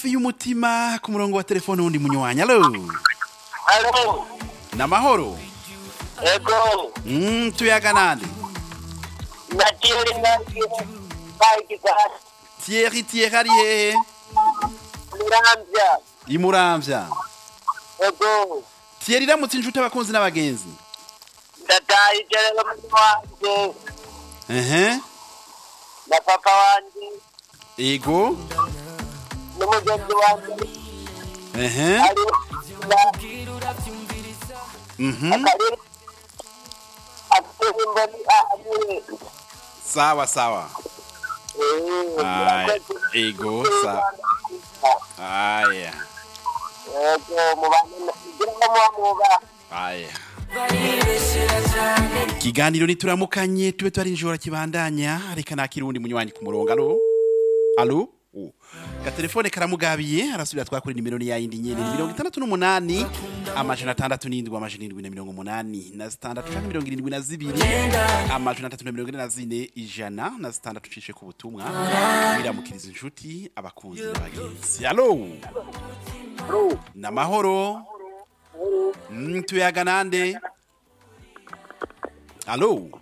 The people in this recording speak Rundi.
y'umutima ku murongo wa telefone wundi munywanyi alo Alo, namahoro ego, mm, tuyaga nande natiri nangi baigizana Thierry Thierry ari hehe muramvya, imuramvya ego, Thierry iramutse inshuti abakunzi n'abagenzi ndataye iterero mwana wanje ehe na papa wanje ego n'umugenzi wanje ehe ari mhm akarere afite imboni ahanyure sawa sawa Ai, ego sa aya ego mubane kugira ngo mubamuba aya ikiganiro nituramukanye tube twarinjora kibandanya reka nakira uwundi munywanyi ku murongo alo alo Oh. gatelefone karamugabiye arasubira twakora nimero ni yayindi nyene ni mirongo itandatu n'umunani amajana atandatu n'indwi amajana indwi na mirongo umunani na zitandatu canke mirongo irindwi na zibiri amajana atatu na mirongo ine na zine ijana na zitandatu ucishe ku butumwa biramukiriza inshuti abakunzi n'abagenzi alo namahoro mm, tuyaga nande alo